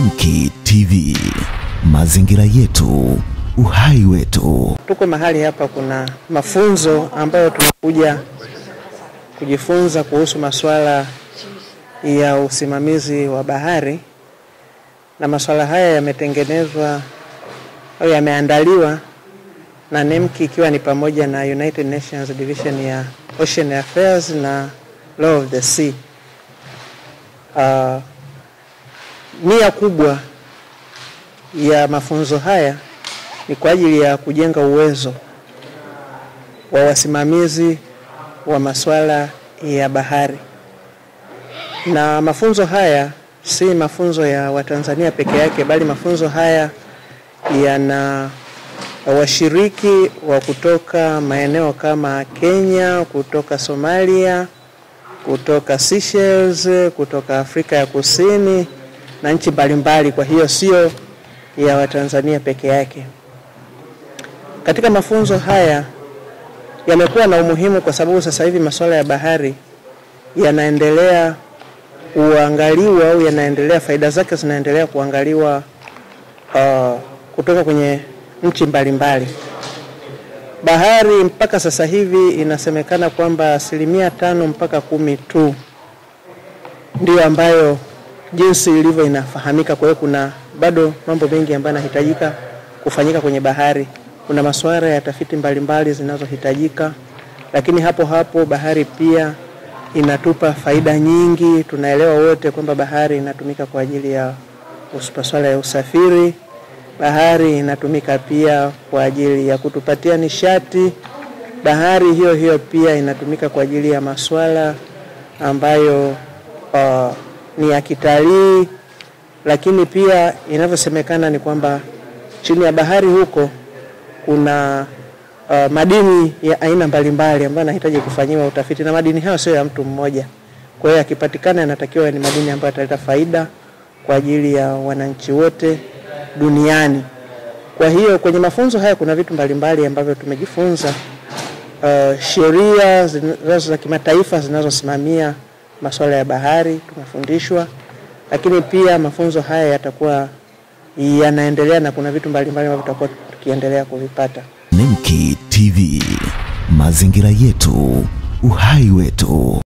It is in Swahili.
Nemki TV, mazingira yetu, uhai wetu. Tuko mahali hapa, kuna mafunzo ambayo tumekuja kujifunza kuhusu masuala ya usimamizi wa bahari, na masuala haya yametengenezwa au yameandaliwa na NEMKI ikiwa ni pamoja na United Nations Division ya Ocean Affairs na Law of the Sea. Uh, nia kubwa ya mafunzo haya ni kwa ajili ya kujenga uwezo wa wasimamizi wa masuala ya bahari, na mafunzo haya si mafunzo ya Watanzania peke yake, bali mafunzo haya yana washiriki wa kutoka maeneo kama Kenya, kutoka Somalia, kutoka Seychelles, kutoka Afrika ya Kusini na nchi mbalimbali. Kwa hiyo sio ya Watanzania peke yake. Katika mafunzo haya yamekuwa na umuhimu kwa sababu sasa hivi masuala ya bahari yanaendelea kuangaliwa au yanaendelea, faida zake zinaendelea kuangaliwa uh, kutoka kwenye nchi mbalimbali. Bahari mpaka sasa hivi inasemekana kwamba asilimia tano mpaka kumi tu ndiyo ambayo jinsi ilivyo inafahamika. Kwa hiyo kuna bado mambo mengi ambayo yanahitajika kufanyika kwenye bahari. Kuna masuala ya tafiti mbalimbali zinazohitajika, lakini hapo hapo bahari pia inatupa faida nyingi. Tunaelewa wote kwamba bahari inatumika kwa ajili ya masuala ya usafiri. Bahari inatumika pia kwa ajili ya kutupatia nishati. Bahari hiyo hiyo pia inatumika kwa ajili ya masuala ambayo uh, ni ya kitalii, lakini pia inavyosemekana ni kwamba chini ya bahari huko kuna uh, madini ya aina mbalimbali ambayo yanahitaji kufanyiwa utafiti, na madini hayo sio ya mtu mmoja. Kwa hiyo yakipatikana, yanatakiwa ni madini ambayo yataleta faida kwa ajili ya wananchi wote duniani. Kwa hiyo kwenye mafunzo haya kuna vitu mbalimbali ambavyo tumejifunza, uh, sheria zinazo za kimataifa zinazosimamia masuala ya bahari tumefundishwa, lakini pia mafunzo haya yatakuwa yanaendelea na kuna vitu mbalimbali ambavyo tutakuwa tukiendelea kuvipata. Nemki TV, mazingira yetu, uhai wetu.